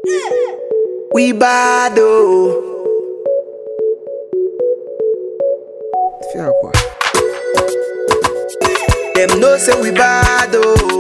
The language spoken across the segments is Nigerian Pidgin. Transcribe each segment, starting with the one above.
We bad oh. Fiakwa. Them know say we bad oh.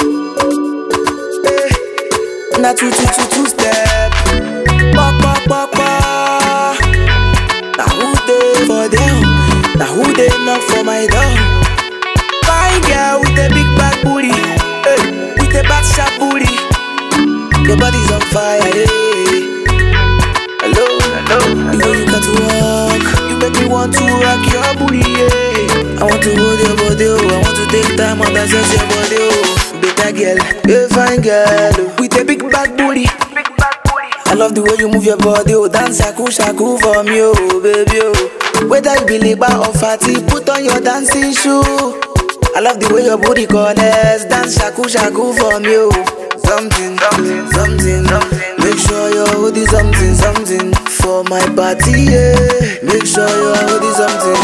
Eh, Na two two two two step. Pop pop pop pop. Na who dey for them? Na who dey knock for my door? Fine girl with a big back booty, eh, with a back sharp booty. Your body's on fire, yeah. Hello, hello, hello. You know you got to walk. You make me want to rock your booty, yeah. I want to hold your body, oh. I want to take time and assess your body, oh. Better girl, a fine girl, oh. with a big back booty. I love the way you move your body, oh. Dance shaku shaku for me, oh, baby, oh. Whether you be liba or fatty, put on your dancing shoe. I love the way your booty connects. Dance shaku shaku for me, oh. Something, something, something, something. Make sure your hoodie something, something for my party, yeah. Make sure your hoodie something,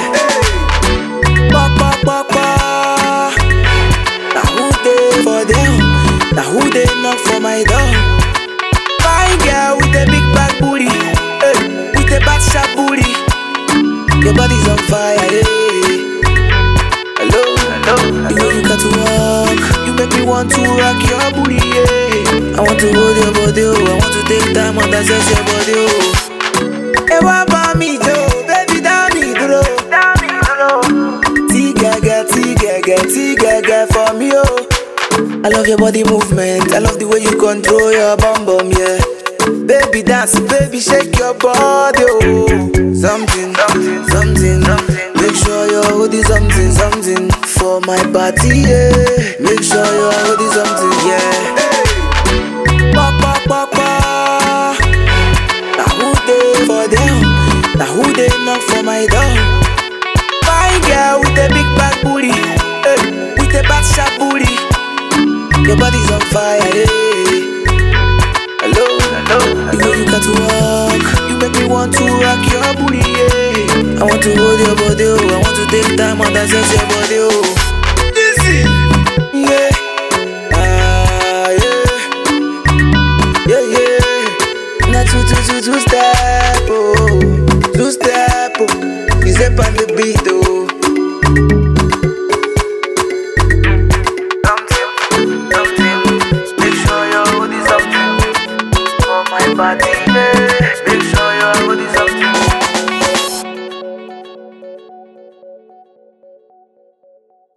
yeah. Pop, pop, pop, pop. Now who dey for them? Now who dey knock for my door? Fine girl with a big back booty, eh, with a back sharp booty. Your body's on fire, yeah. Hello, hello, hello. You know you got to walk. You make me want to rock your booty, yeah. I want to hold your body, oh. I want to take time and assess your body, oh. Hey, what about me, Joe? Baby, down me, duro. Down me, duro. T-gaga, T-gaga, T-gaga for me, oh. I love your body movement. I love the way you control your bum bum, yeah. Baby dance, baby shake your body, oh. Something, something, something, something. Make sure your hoodie something, something for my party, yeah. Make sure your hoodie something, yeah. Pop, pop, pop, pop. Now who dey for them? Now who dey knock for my door? Fine girl with a big back booty, eh, with a back sharp booty. Your body's on fire, yeah. Hello, hello, hello. You know you got to walk. You make me want to rock your booty, yeah. I want to hold your body, oh. I want to take time and assess your body, oh.